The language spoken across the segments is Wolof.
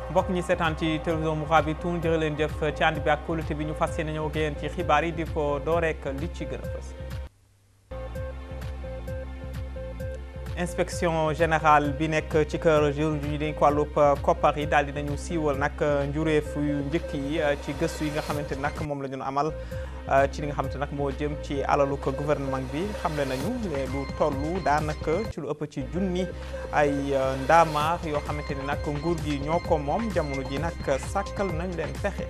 mbokk ñi seetaan ci télévision Mourabitoun jërë leen jëf ci ànd bi ak kóolute bi ñu fas yéene ñëw ak yéen ci xibaar yi di ko door rek li ci gën a fës. inspection générale bi nekk ci kër jëwriñ ji ñu dénk wàllub koppar yi daal di nañu siiwal nag njureef yu njëkk yi ci gëstu yi nga xamante nag moom la ñu amal ci li nga xamante nag moo jëm ci alalu ko gouvernement bi xamle nañu ne lu toll daanaka ci lu ëpp ci junni ay ndaamaar yoo xamante ni nag nguur gi ñoo ko moom jamono ji nag sàkkal nañ leen pexe.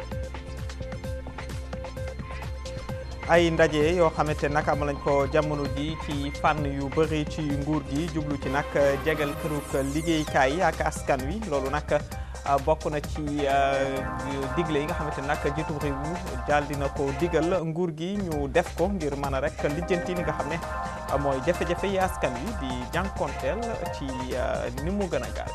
ay ndaje yoo xamante nag am nañ ko jamono ji ci fànn yu bëri ci nguur gi jublu ci nag jegal këruk liggéeykaay yi ak askan wi loolu nag bokk na ci digle yi nga xamante nag jiitu réew mi daal dina ko digal nguur gi ñu def ko ngir mën a rek lijjanti li nga xam ne mooy jafe-jafe yi askan wi di jànkonteel ci ni mu gën a gaaw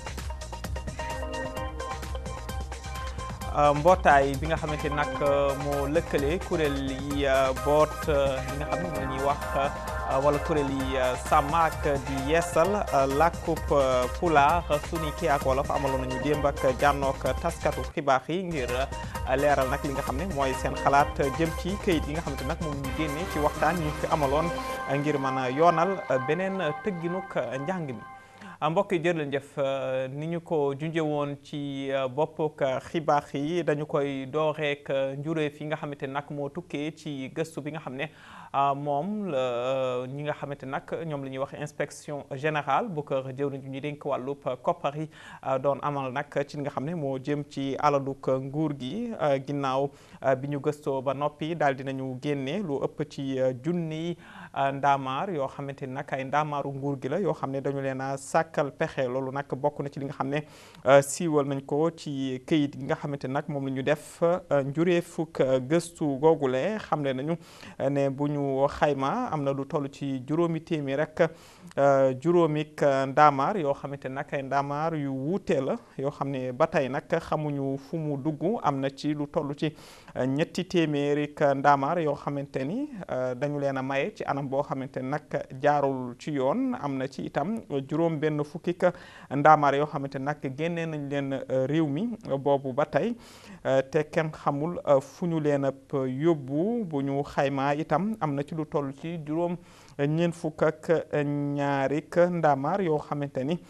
mbootaay bi nga xamante nag moo lëkkale kuréel yi boot li nga xam ne moo ñuy wax wala kuréel yi sàmm ak di yeesal làkkub pulaar suni kii ak wolof amaloon nañu démb ak jànnook taskatu xibaar yi ngir leeral nag li nga xam ne mooy seen xalaat jëm ci këyit yi nga xamante nag moom ñu génne ci waxtaan ñu fi amaloon ngir mën a yoonal beneen tëgginuk njàng mi mbokk yi jërë leen jëf ni ñu ko junjee woon ci boppuk xibaar yi dañu koy dooreek njuréef yi nga xamante nag moo tukkee ci gëstu bi nga xam ne moom la ñi nga xamante nag ñoom la ñuy wax inspection générale bu kër jëwriñ ñu dénk wàllub koppar yi doon amal nag ci li nga xam ne moo jëm ci alaluk nguur gi ginnaaw bi ñu gëstoo ba noppi daal dinañu génne lu ëpp ci junni ndaamaar yoo xamante ni nag ay ndaamaaru nguur gi la yoo xam ne dañu leen a sàkkal pexe loolu nag bokk na ci li nga xam ne siiwal nañ ko ci këyit gi nga xamante nag moom la ñu def njuree fukk gëstu googule xamle nañu ne bu ñu xayma am na lu toll ci juróomi téeméer rek juróomik ndaamaar yoo xamante nag ay ndaamaar yu wuute la yoo xam ne ba tey nag xamuñu fu mu dugg am na ci lu toll ci ñetti téeméerik ndaamaar yoo xamante ni dañu leen a maye ci anam boo xamante ni nag jaarul ci yoon am na ci itam juróom benn fukkik ndaamaar yoo xamante nag génnee nañ leen réew mi boobu ba tey te kenn xamul fu ñu leen ab yóbbu bu ñu xaymaa itam am na ci lu toll ci juróom ñeent fukk ak ñaarik ndaamaar yoo xamante ni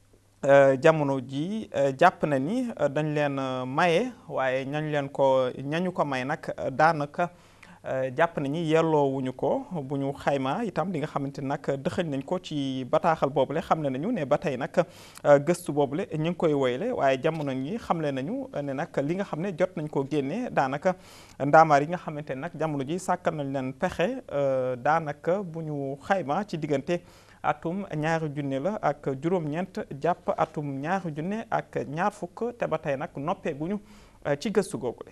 jamono ji jàpp na ni dañ leen maye waaye ñañ leen ko ñañu ko may nag daanaka jàpp nañu yelloowuñu ko bu ñu xayma itam li nga xamante nag dëxëñ nañ ko ci bataaxal boobule xam ne nañu ne ba tey nag gëstu boobule ñu ngi koy woyle waaye jamono ñi xamle nañu ne nag li nga xam ne jot nañ koo génne daanaka ndaamaar yi nga xamante nag jamono ji sàkkal nañ leen pexe daanaka bu ñu xayma ci diggante atum ñaari junne la ak juróom-ñeent jàpp atum ñaari junne ak ñaar fukk te ba tey nag noppee guñu ci gëstu googule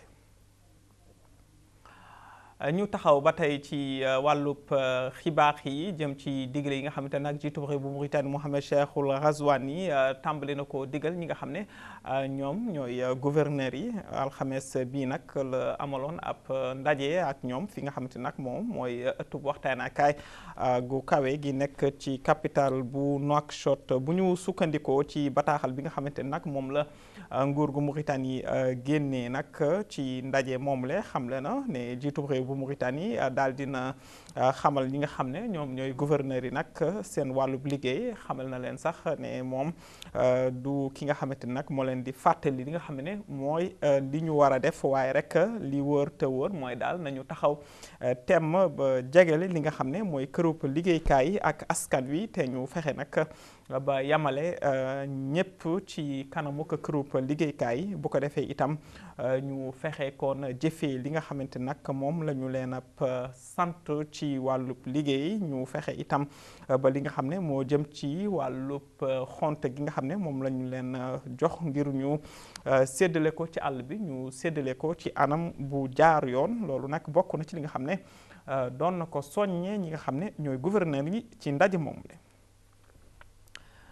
ñu taxaw ba tey ci wàllub xibaar yi jëm ci digle yi nga xamante nag jiitu réew bu Mauritanie Mohamed Cheikhul Ghazouani tàmbali na ko digal ñi nga xam ne ñoom ñooy gouverneur yi alxames bii nag la amaloon ab ndaje ak ñoom fi nga xamante nag moom mooy ëttub waxtaanakaay gu kawe gi nekk ci capitale bu Nouakchott bu ñu sukkandikoo ci bataaxal bi nga xamante nag moom la nguur gu Mauritanie génnee nag ci ndaje moom le xamle na ne jiitu réew bu Mauritanie daal dina xamal ñi nga xam ne ñoom ñooy gouverneur yi nag seen wàllub liggéey xamal na leen sax ne moom du ki nga xamante ni nag moo leen di fàttali li nga xam ne mooy li ñu war a def waaye rek li wër te wër mooy daal nañu taxaw temm ba jegele li nga xam ne mooy kërub liggéeykaay yi ak askan wi te ñu fexe nag ba yamale ñëpp ci kanamu ko kërub liggéeykaay bu ko defee itam ñu fexe kon jëfee li nga xamante nag moom la ñu leen ab sant ci wàllub liggéey ñu fexe itam ba li nga xam ne moo jëm ci wàllub xonte gi nga xam ne moom la ñu leen jox ngir ñu séddale ko ci àll bi ñu séddale ko ci anam bu jaar yoon loolu nag bokk na ci li nga xam ne doon na ko soññee ñi nga xam ne ñooy gouverneur yi ci ndaje moom le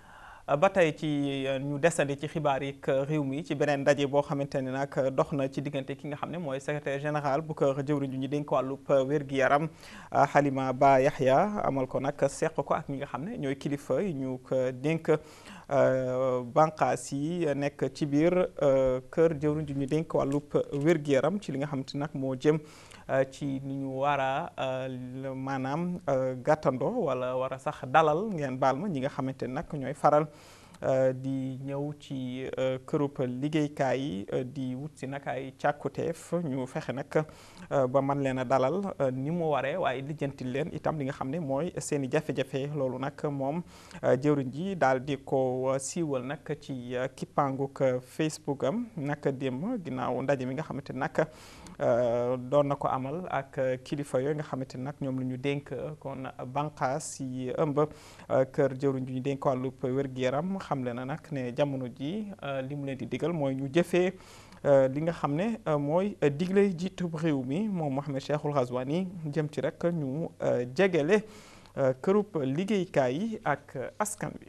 ba tey ci ñu desandi ci xibaar yi réew mi ci beneen ndaje boo xamante ne nag dox na ci diggante ki nga xam ne mooy secrétaire général bu kër jëwriñ ju ñu dénk wàllub wér-gi-yaram Halima Ba Yahya amal ko nag seq ko ak ñi nga xam ne ñooy kilifa yi ñu ko dénk bànqaas yi nekk ci biir kër jëwriñ ju ñu dénk wàllub wér-gi-yaram ci li nga xamante nag moo jëm ci ni ñu war a maanaam gàttandoo wala war a sax dalal ngeen baal ma ñi nga xamante ne nag ñooy faral di ñëw ci kërub liggéeykaay yi di wut si nag ay càkkuteef ñu fexe nag ba man leen a dalal ni mu waree waaye lijjantil leen itam li nga xam ne mooy seen i jafe-jafe loolu nag moom jëwriñ ji daal di ko siiwal nag ci kippanguk Facebook am nag démb ginnaaw ndaje mi nga xamante nag doon na ko amal ak kilifa yooyu nga xamante nag ñoom la ñu dénk kon banqaas yi ëmb kër jëwriñ ji ñu dénk wàllub wér-gu-yaram xamle na nag ne jamono ji li mu leen di digal mooy ñu jëfee li nga xam ne mooy digle jiitub réew mi moom Mohamed Cheikhul Ghazouani jëm ci rek ñu jegele kërub liggéeykaay yi ak askan wi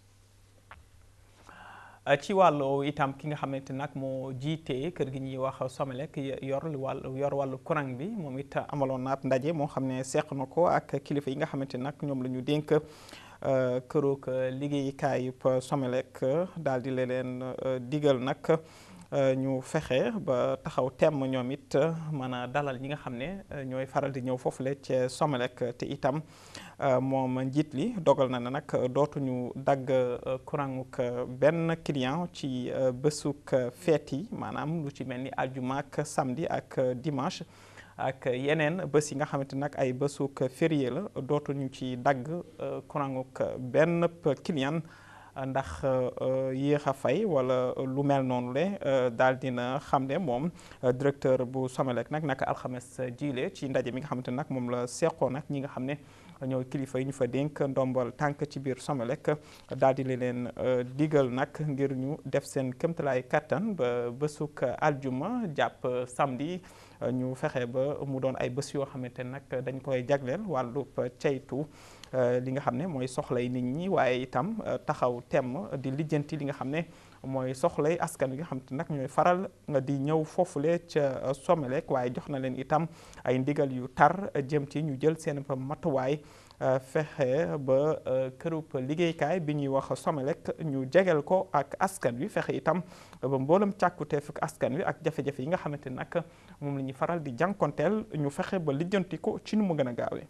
ci wàllu itam ki nga xamante nag moo jiite kër gi ñuy wax Somelec yor wàllu yor wàllu courant bi moom it amaloon naat ndaje moo xam ne seq na ko ak kilifa yi nga xamante nag ñoom la ñu dénk këroog liggéeykaayub Somelec daal di leen digal nag ñu fexe ba taxaw temm ñoom it mën a dalal ñi nga xam ne ñooy faral di ñëw foofule ca Somelec te itam moom njiit li dogal na ne nag dootuñu dagg courantuk benn client ci bésuk feet yi maanaam lu ci mel ni aljuma ak samedi ak dimanche ak yeneen bés yi nga xamante nag ay bésuk férié la dootuñu ci dagg courantuk benn client ndax yéex a fay wala lu mel noonu le daal dina xam ne moom directeur bu Somelec nag naka alxames jiile ci ndaje mi nga xamante nag moom la seqoo nag ñi nga xam ne ñooy kilifa yi ñu fa dénk ndombal tànk ci biir Somelec daal di leen digal nag ngir ñu def seen këmtalaay kattan ba bésuk aljuma jàpp samedi ñu fexe ba mu doon ay bés yoo xamante nag dañ koy jagleel wàllub ceytu li nga xam ne mooy soxlay nit ñi waaye itam taxaw temm di lijjanti li nga xam ne mooy soxlay askan wi nga xam te nag ñooy faral di ñëw foofule ca Somelec waaye jox na leen itam ay ndigal yu tar jëm ci ñu jël seen matuwaay fexe ba kërub liggéeykaay bi ñuy wax Somelec ñu jegel ko ak askan wi fexe itam ba mboolem càkkuteef ak askan wi ak jafe-jafe yi nga xamante nag moom la ñuy faral di jànkonteel ñu fexe ba lijjanti ko ci nu mu gën a gaawee.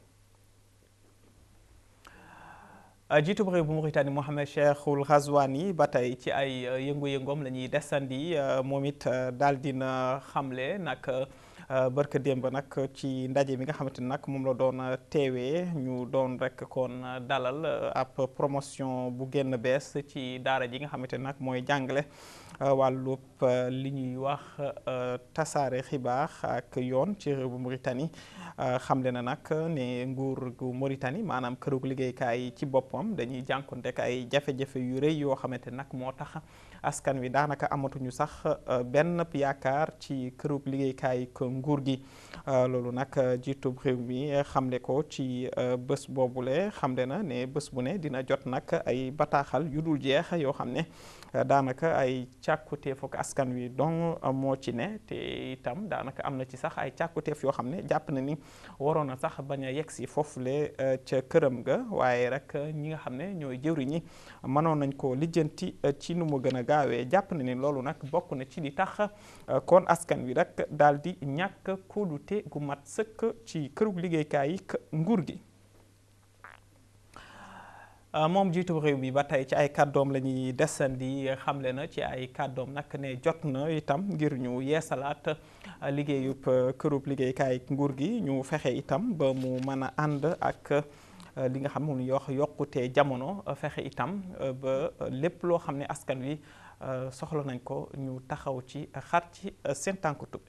jiitub réew bu Mauritanie Mohamed Cheikhul Ghazouani ba tey ci ay yëngu-yëngoom la ñuy desandi moom it daal dina xamle nag barka démb nag ci ndaje mi nga xamante ni nag moom la doon teewee ñu doon rek kon dalal ab promotion bu génn bees ci daara ji nga xamante ni nag mooy jàngale wàllub li ñuy wax tasaare xibaar ak yoon ci réew bu Mauritanie xamle na nag ne nguur gu Mauritanie maanaam kërug liggéeykaay ci boppam dañuy jànkonteek ay jafe-jafe yu rëy yoo xamante nag moo tax askan wi daanaka amatuñu sax benn yaakaar ci kërug liggéeykaay ko nguur gi loolu nag jiitub réew mi xamle ko ci bés boobule xamle na ne bés bu ne dina jot nag ay bataaxal yu dul jeex yoo xam ne daanaka ay càkkuteef ak askan wi donc moo ci ne te itam daanaka am na ci sax ay càkkuteef yoo xam ne jàpp na ni waroon na sax bañ a yegg si foofule ca këram ga waaye rek ñi nga xam ne ñooy jëwriñ ñi mënoon nañ ko lijjanti ci nu mu gën a gaawee jàpp na ni loolu nag bokk na ci li tax kon askan wi rek daal di ñàkk kóolute gu mat sëkk ci kërug liggéeykaay yi nguur gi. moom jiitu réew mi ba tey ci ay kàddoom la ñuy desandi xamle na ci ay kàddoom nag ne jot na itam ngir ñu yeesalaat liggéeyub kërub liggéeykaay nguur gi ñu fexe itam ba mu mën a ànd ak li nga xam moom ñu wax yokkute jamono fexe itam ba lépp loo xam ne askan wi soxla nañ ko ñu taxaw ci xar ci seen tànk tubbi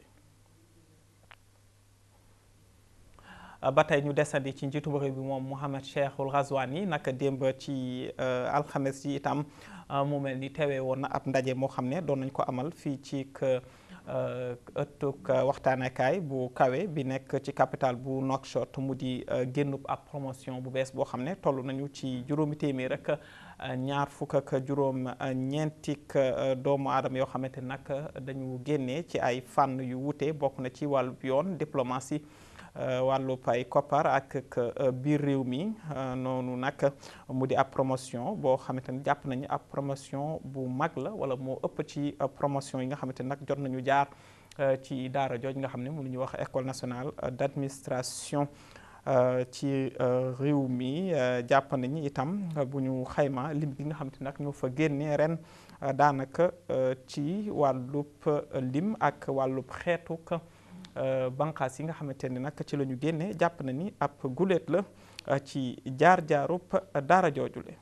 ba tey ñu desandi ci njiitu réew bi moom Mohamed Cheikhul Ghazouani naka démb ci alxames yi itam mu mel ni teewee woon na ab ndaje moo xam ne doon nañ ko amal fii ci ëttuk waxtaanekaay bu kawe bi nekk ci capital bu Nouakchott mu di génnub ab promotion bu bees boo xam ne toll nañu ci juróomi téeméer rek ñaar fukk ak juróom ñeentik doomu aadama yoo xamante nag dañu génnee ci ay fànn yu wuute bokk na ci wàllub yoon diplomatie wàllub ay koppar ak biir réew mi noonu nag mu di ab promotion boo xamante ni jàpp nañu ab promotion bu mag la wala moo ëpp ci promotion yi nga xamante nag jot nañu jaar ci daara jooj nga xam ne mu lu ñuy wax école nationale d'administration ci réew mi jàpp nañu itam bu ñu xayma lim bi nga xamante nag ñoo fa génne ren daanaka ci wàllub lim ak wàllub xeetuk banqaas yi nga xamante ne nag ci la ñu génne jàpp na ni ab guléet la ci jaar-jaarub daara joojule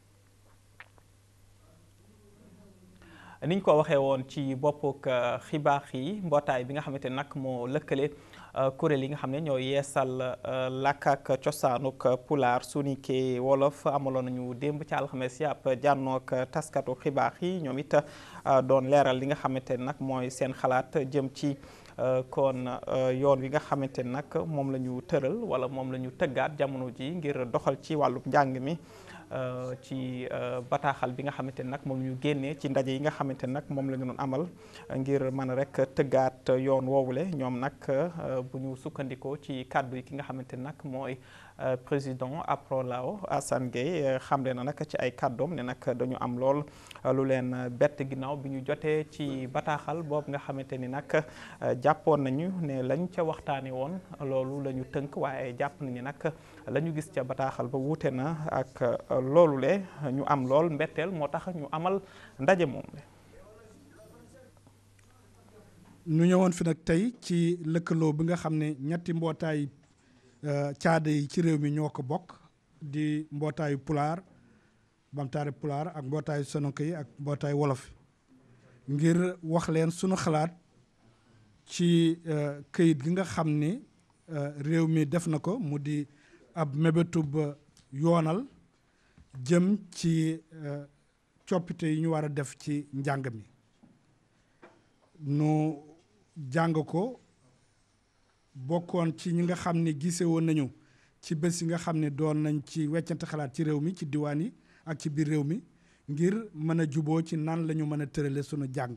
niñ ko waxee woon ci boppuk xibaar yi mbootaay bi nga xamante ne nag moo lëkkale kuréel yi nga xam ne ñoo yeesal làkk ak cosaanuk pulaar sunike wolof amaloon nañu démb ci alxames yi ab jànnook taskatu xibaar yi ñoom it doon leeral li nga xamante ne nag mooy seen xalaat jëm ci kon yoon wi nga xamante ne nag moom la ñu tëral wala moom la ñu tëggaat jamono ji ngir doxal ci wàllub njàng mi ci bataaxal bi nga xamante ne nag moom ñu génnee ci ndaje yi nga xamante ne nag moom la ñu doon amal ngir mën a rek tëggaat yoon woowule ñoom nag bu ñu sukkandikoo ci kàddu yi ki nga xamante ne nag mooy président Aprolao Assane Gueye xamle na nag ci ay kàddoom ne nag dañu am lool lu leen bett ginnaaw bi ñu jotee ci bataaxal boobu nga xamante ni nag jàppoon nañu ne lañ ca waxtaane woon loolu la ñu tënk waaye jàpp nañu nag la ñu gis ca bataaxal ba wuute na ak loolu le ñu am lool mbetteel moo tax ñu amal ndaje moom le ñu ñëwoon fi nag tey ci lëkkaloo bi nga xam ne ñetti mbootaay caada yi ci réew mi ñoo ko bokk di mbootaayu pulaar bamtaare pulaar ak mbootaayu sononko yi ak mbootaayu wolof ngir wax leen sunu xalaat ci këyit gi nga xam ni réew mi def na ko mu di ab mébétub yoonal jëm ci coppite yi ñu war a def ci njàng mi nu jàng ko bokkoon ci ñi nga xam ne gise woon nañu ci bés yi nga xam ne doon nañ ci weccante xalaat ci réew mi ci diwaan yi ak ci biir réew mi ngir mën a juboo ci nan la ñu mën a tërale sunu jàng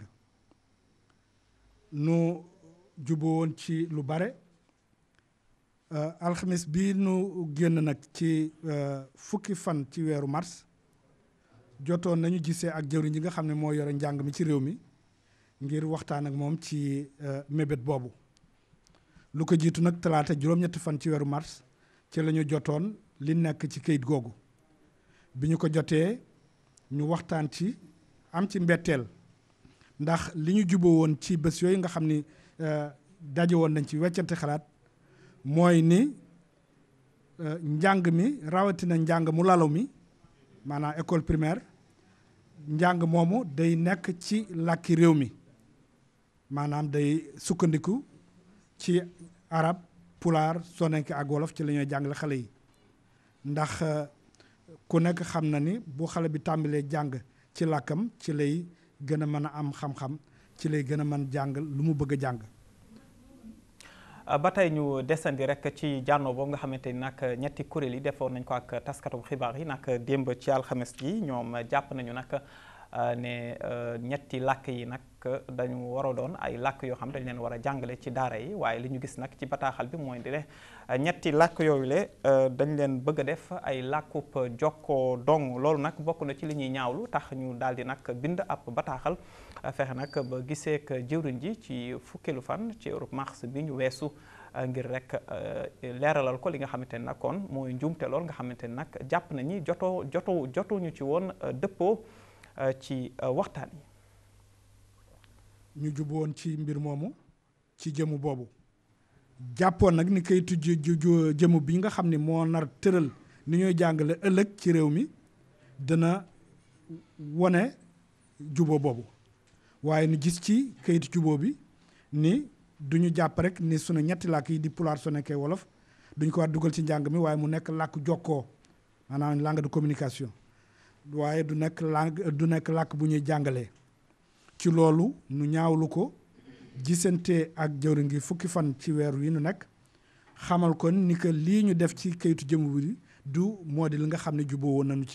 nu juboo woon ci lu bare alxamis bi nu génn nag ci fukki fan ci weeru mars jotoon nañu gisee ak jëwriñ yi nga xam ne moo yore njàng mi ci réew mi ngir waxtaan ak moom ci mébét boobu lu ko jiitu nag talaata juróom-ñetti fan ci weeru mars ci la ñu jotoon li nekk ci kayit googu bi ñu ko jotee ñu waxtaan ci am ci mbetteel ndax li ñu juboo woon ci bés yooyu nga xam ni daje woon nañ ci weccante xalaat mooy ni njàng mi rawatina njàng mu lalaw mi maanaam école primaire njàng moomu day nekk ci làkki réew mi maanaam day sukkandiku ci arab pulaar sonenke ak wolof ci la ñuy jàngale xale yi ndax ku nekk xam na ni bu xale bi tàmbalee jàng ci làkkam ci lay gën a mën a am xam-xam ci lay gën a mën jàng lu mu bëgg a jàng ba tey ñu desandi rek ci jànnoo boobu nga xamante ni nag ñetti kuréel yi defoon nañ ko ak taskatu xibaar yi nag démb ci alxames ji ñoom jàpp nañu nag ne ñetti làkk yi nag dañu war a doon ay làkk yoo xam dañ leen war a jàngale ci daara yi waaye li ñu gis nag ci bataaxal bi mooy di ne ñetti làkk yooyu le dañ leen bëgg a def ay làkkub jokkoo dong loolu nag bokk na ci li ñuy ñaawlu tax ñu daal di nag bind ab bataaxal fexe nag ba gisee ak jëwriñ ji ci fukkeelu fan ci Europe mars bi ñu weesu ngir rek leeralal ko li nga xamante ne nag kon mooy njuumte lool nga xamante ne nag jàpp nañu jotoo jotoo jotuñu ci woon dëppoo ci waxtaan yi. ñu juboon ci mbir moomu ci jëmu boobu jàppoon nag ni kayitu jëmu bi nga xam ne moo nar tëral ni ñuy jàngale ëllëg ci réew mi dana wone juboo boobu waaye nu gis ci kayitu juboo bi ni du ñu jàpp rek ni sunu ñetti làkk yi di pulaar soninke wolof duñ ko war dugal ci njàng mi waaye mu nekk làkk jokkoo maanaam langue de communication waaye du nekk langue du nekk làkk bu ñuy jàngalee ci loolu nu ñaawlu ko gisante ak jëwriñ gi fukki fan ci weeru yi nu nekk xamal kon ni que lii ñu def ci kayitu jëmu bi du moo di li nga xam ne juboo woon nañu ci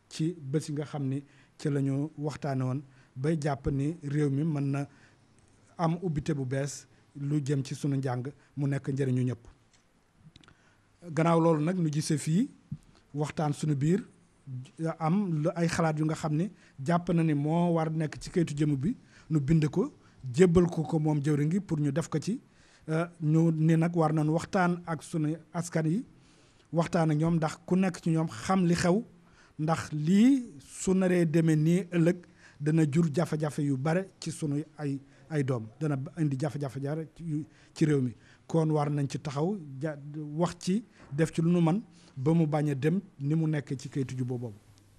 ci bés yi nga xam ni ci la ñu waxtaane woon bay jàpp ni réew mi mën na am ubbite bu bees lu jëm ci sunu njàng mu nekk njëriñu ñëpp gannaaw loolu nag nu gisee fii waxtaan sunu biir am lu ay xalaat yu nga xam ni jàpp na ni moo war nekk ci kayitu jëmm bi nu bind ko jébbal ko ko moom jëwriñ gi pour ñu def ko ci ñu ni nag war nañu waxtaan ak sunu askan yi waxtaan ak ñoom ndax ku nekk ci ñoom xam li xew ndax lii su naree demee nii ëllëg dana jur jafe-jafe yu bare ci sunu ay ay doom dana indi jafe-jafe jare ci réew mi kon war nañ ci taxaw ja wax ci def ci lu nu man ba mu bañ a dem ni mu nekk ci kayitu jubbo boobu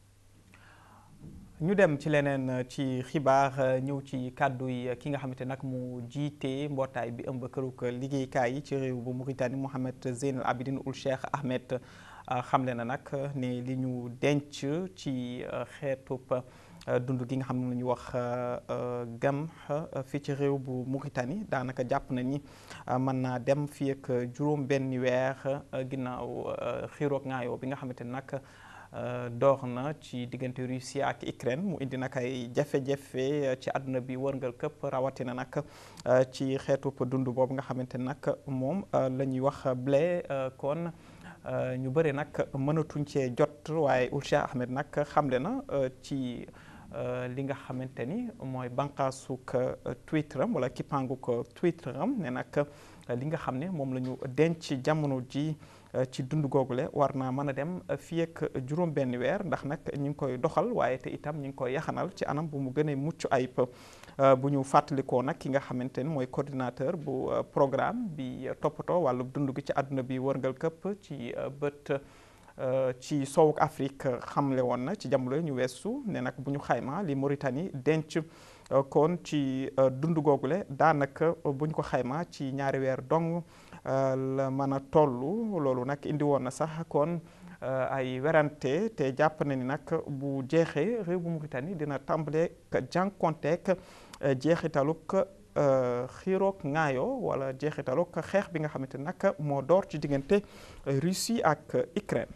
ñu dem ci leneen ci xibaar ñëw ci kàddu yi ki nga xamante nag mu jiite mbootaay bi ëmb këruk liggéeykaay yi ci réew bu Mauritanie Mohamed Zeynal Abidine Ould Cheikh Ahmed xamle na nag ne li ñu denc ci xeetub dund gi nga xam ne la ñuy wax gam fii ci réew bu Mauritanie daanaka jàpp na ni mën naa dem fii ak juróom benn weer ginnaaw xiiroog ngaayoo bi nga xamante ne nag door na ci diggante Russie ak Ukraine mu indi nag ay jafe-jafe ci àdduna bi wërngal këpp rawatina nag ci xeetu dund boobu nga xamante nag moom la ñuy wax blé kon ñu bëri nag mënatuñ cee jot waaye Ould Cheikh Ahmed nag xamle na ci li nga xamante ni mooy bànqaasug Twitter am wala kippaangug Twitter am ne nag li nga xam ne moom la ñu denc jamono ji ci dund googule war naa mën a dem fii ak juróom benn weer ndax nag ñu ngi koy doxal waaye te itam ñu ngi koy yaxanal ci anam bu mu gën a mucc ayib bu ñu fàttalikoo nag ki nga xamante ni mooy coordinateur bu programme bi toppatoo wàllu dund gi ci àdduna bi wërngal këpp ci bët ci sowuk Afrique xamle woon na ci jamono ñu weesu ne nag bu ñu xayma li Mauritanie denc kon ci dund googule daanaka bu ñu ko xayma ci ñaari weer dong la mën a tollu loolu nag indi woon na sax kon ay werante te jàpp na ni nag bu jeexee réew bu Mauritanie dina tàmbale jànkonteek jeexitaluk xiiroog ŋaayoo wala jeexitaluk xeex bi nga xamante nag moo door ci diggante Russie ak Ukraine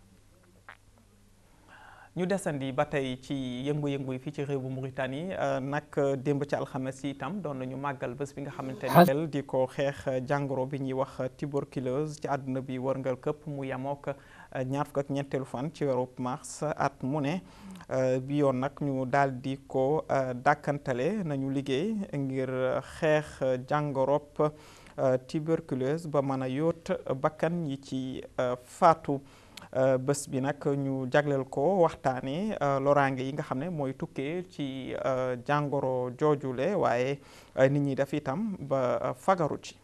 ñu desandi ba tey ci yëngu-yëngu yi fii ci réew bu Mauritanie nag démb ci alxames yi itam doon nañu màggal bés bi nga xamante ne di ko xeex jàngoro bi ñuy wax tuberculose ci àdduna bi wërngal këpp mu yemook ñaar fukk ak ñeenteelu fan ci weeru mars at mu ne bi yoon nag ñu daal di ko dàkkantale nañu liggéey ngir xeex jàngorob tuberculose ba mën a yóot bakkan yi ci faatu bés bi nag ñu jagleel ko waxtaane loraange yi nga xam ne mooy tukkee ci jàngoro joojule waaye nit ñi def itam ba fagaru ci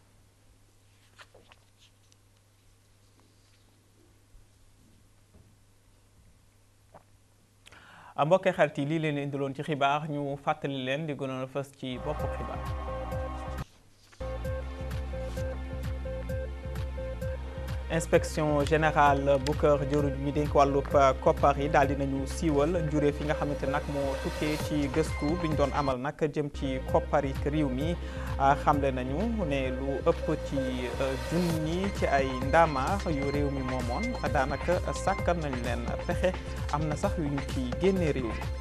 mbokkee xarit yi lii leen indiloon ci xibaar ñu fàttali leen di gënoon a fës ci boppu xibaar inspection générale bu kër jëruñ ñi dénk wàllub koppar yi daal dinañu siiwal njuree fi nga xamante nag moo tukkee ci gëstu bi ñu doon amal nag jëm ci koppar yi réew mi xamle nañu ne lu ëpp ci junni ci ay ndaamaar yu réew mi moomoon daanaka sàkkal nañ leen pexe am na sax yu ñu ci génnee réew mi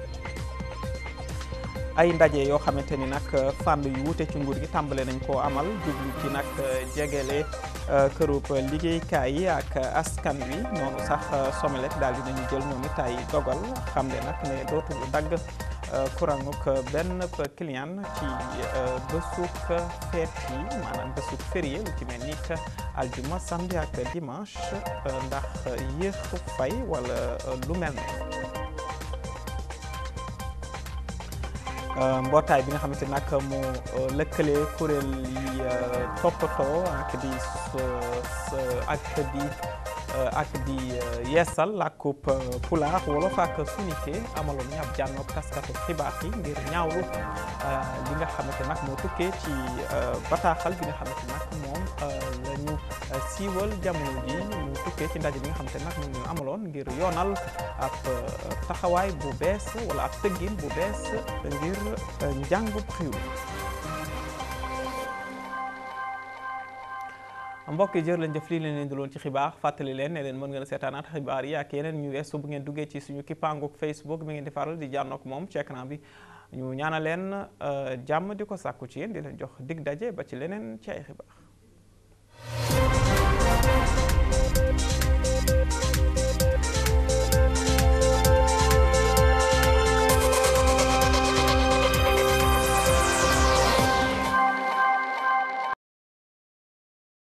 ay ndaje yoo xamante ni nag fànn yu wute ci nguur gi tàmbale nañ koo amal jublu ci nag jegele kërub liggéeykaay yi ak askan wi noonu sax Somelec daal dinañu jël ñoom it ay dogal xam ne nag ne dootuñu dagg courantuk benn client ci bésuk feet yi maanaam bésuk férié lu ci mel ni que aljuma samedi ak dimanche ndax yéex fay wala lu mel ne mbootaay bi nga xamante nag mu lëkkale kuréel yi toppatoo ak di ak di ak di yeesal làkkub pulaar wolof ak sunike amaloon ñu ab jànnoog taskatu xibaar yi ngir ñaawlu li nga xamante nag moo tukkee ci bataaxal bi nga xamante nag moom la ñu siiwal jamono ji mu tukkee ci ndaje bi nga xamante nag moom ñu amaloon ngir yoonal ab taxawaay bu bees wala ab tëggin bu bees ngir njàngub xiw mbokk yi jër leen jëf lii leen leen indiloon ci xibaar fàttali leen ne leen mën ngeen a seetaanaat xibaar yi ak yeneen ñu weesu bu ngeen duggee ci suñu kippaanguk Facebook bi ngeen di faral di jànnook moom ci écran bi ñu ñaana leen jàmm di ko sàkku ci yéen di leen jox dig daje ba ci leneen ci ay xibaar